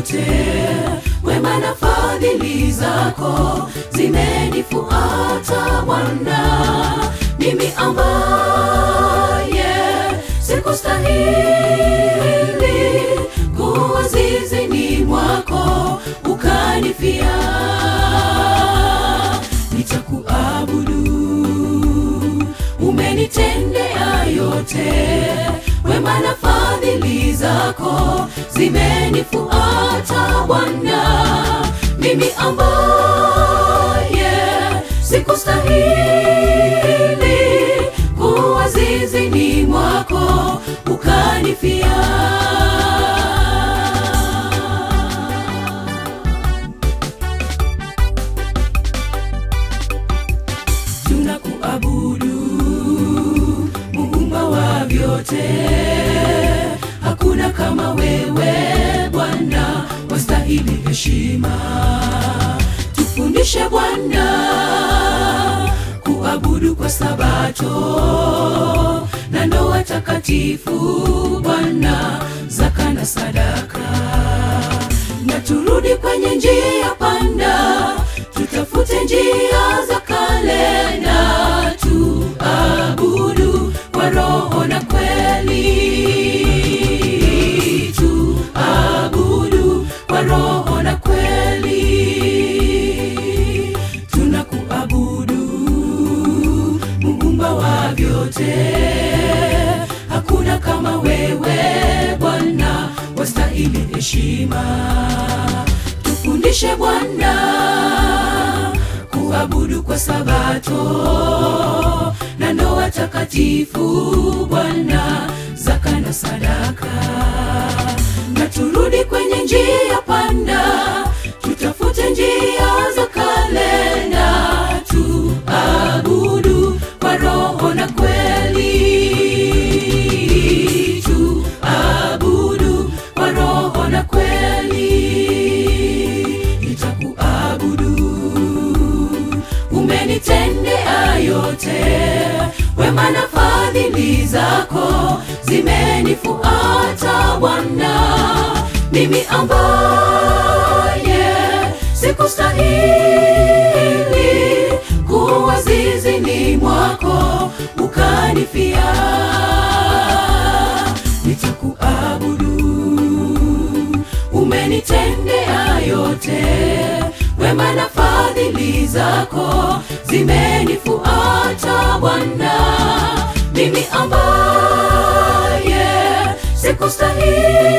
yote, wema na fadhili zako zimenifuata Bwana, mimi ambaye sikustahili kuwa zizini mwako ukanifia, nitakuabudu umenitendea yote, wema na fadhili zako zimenifuata Bwana, mimi ambaye sikustahili kuwa zizini mwako ukanifia. tunakuabudu muumba wa vyote hakuna kama wewe bwana wastahili heshima tufundishe bwana kuabudu kwa sabato na ndoa takatifu bwana zaka na sadaka na turudi kwenye njia panda tutafute njia za kale na tuabudu kwa roho na kweli tuabudu kwa roho na kweli tunakuabudu muumba wa vyote hakuna kama wewe bwana wastahili heshima tufundishe bwana kuabudu kwa sabato na ndoa takatifu bwana zaka na sadaka na turudi kwenye njia panda tutafute njia za kale na tuabudu kwa roho na kweli tuabudu kwa roho na kweli nitakuabudu umenitendea yote wema na fadhili zako zimenifuata bwana mimi ambaye sikustahili kuwa zizini mwako ukanifia nitakuabudu umenitendea yote wema na fadhili zako zimenifuata bwana mimi ambaye sikustahili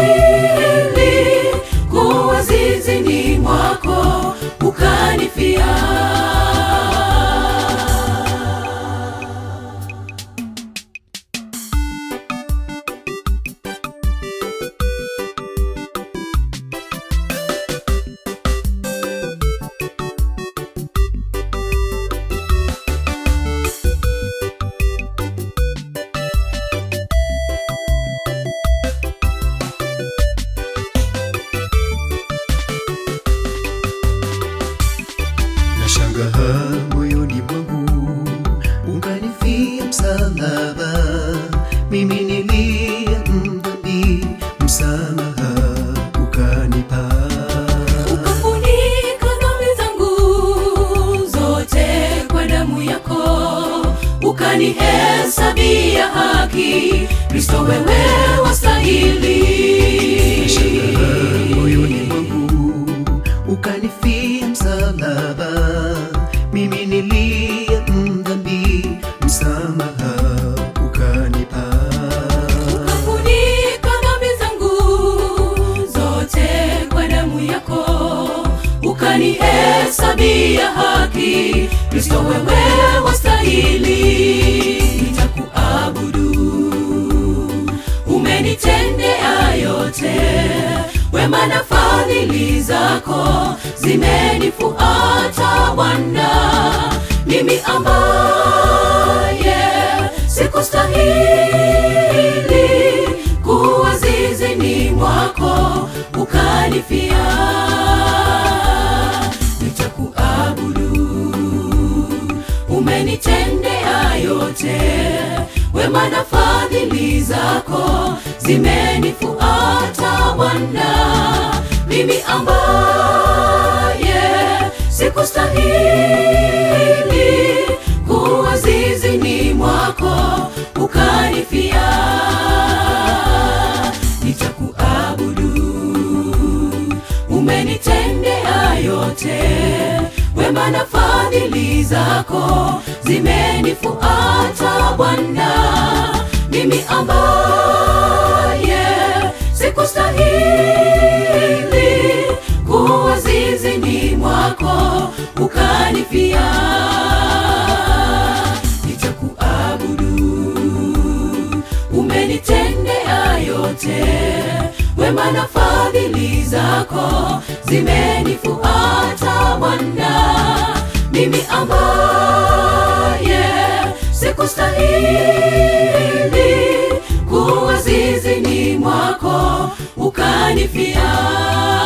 kuwa zizini mwako ukanifia Nashangaa moyoni mwangu unganifia msalaba, mimi niliye mdhambi, msamaha ukanipa. ukafunika dhambi zangu zote kwa damu yako ukanihesabia haki kristo wewe wastahili Nashangaa moyoni mwangu ukanifia msalaba, mimi niliye mdhambi, msamaha ukanipa. ukafunika dhambi zangu zote kwa damu yako ukanihesabia haki kristo wewe wastahili nitakuabudu umenitendea yote wema na fadhili zako zimenifuata bwana mimi ambaye sikustahili kuwa zizini mwako ukanifia nitakuabudu umenitendea yote wema na fadhili zako zimenifuata bwana mimi ambaye sikustahili kuwa zizini mwako ukanifia nitakuabudu umenitendea yote wema na fadhili zako zimenifuata bwana mimi ambaye sikustahili kuwa zizini mwako ukanifia nitakuabudu umenitendea yote wema na fadhili zako zimenifuata bwana mimi ambaye sikustahili kuwa zizini mwako ukanifia